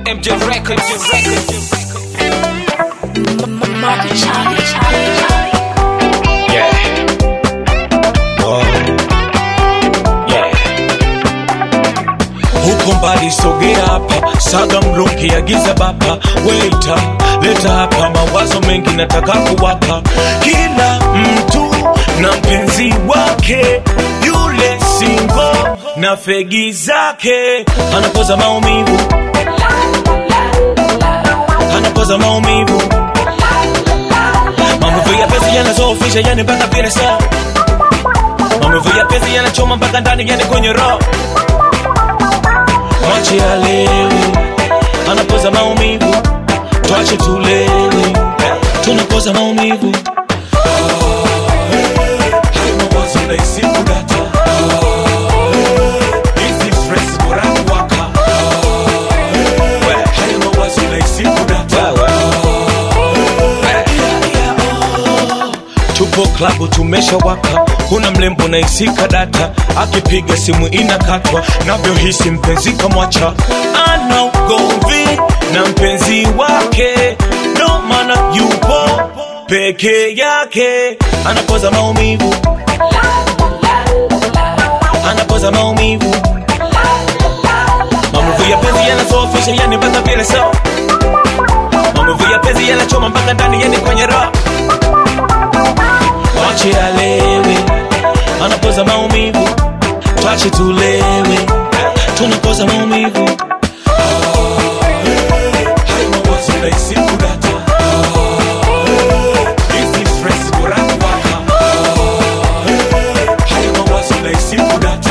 MJ Records. Marty Charlie, Charlie, Charlie. Yeah. Oh. Yeah. Huko mbali sogea hapa, saga mlungi agiza baba, waita leta hapa, mawazo mengi nataka kuwapa. Kila mtu na mpenzi wake, yule singo na fegi zake, anapoza maumivu, anapoza maumivu Maumivu ya penzi yanazofisha yani mpaka vile saa Maumivu ya penzi yanachoma mpaka ndani yani kwenye roho Mwache alewe anapoza maumivu Twache tulewe tunapoza maumivu Hayo mawazo nahisi kudata. Hizi stress bora kuwaka. Hayo mawazo nahisi kudata. tupo klabu tumeshawaka kuna mlembo na isika data akipiga simu inakatwa navyohisi mpenzi kamwacha ana ugomvi na mpenzi wake ndo maana yupo peke yake anapoza maumivu anapoza maumivu maumivu ya penzi yanazofisha yani mpaka vile so maumivu ya penzi yanachoma mpaka ndani yani kwenye roho Wache alewe, anapoza maumivu, twache tulewe, tunapoza maumivu. Hayo mawazo nahisi kudata. Hizi stress bora kuwaka. Hayo mawazo nahisi kudata.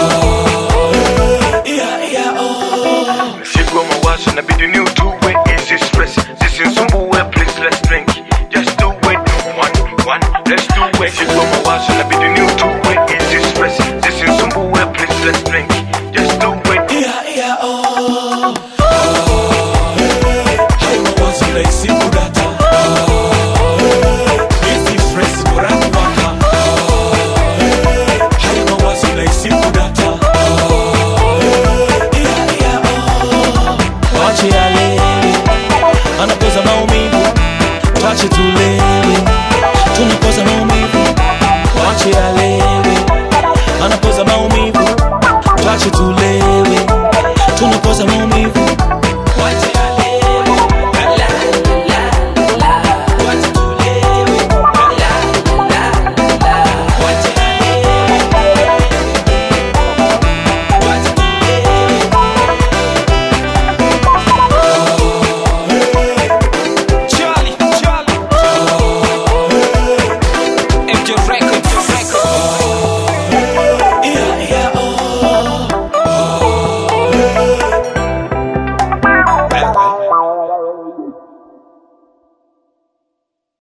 Yeah, yeah, oh. Mzigo wa mawazo inabidi ni utue easy stress zisinisumbue please let's drink just do it one one let's do it Mzigo wa mawazo inabidi ni utue easy stress zisinisumbue please let's drink just do it Yeah, yeah, oh. Hayo mawazo nahisi kudata. Hizi stress bora kuwaka. Hayo mawazo nahisi kudata. Yeah, yeah, oh. Wache alewe, anapoza maumivu, twache tulewe, tunapoza maumivu. Wache alewe, anapoza maumivu, twache tulewe,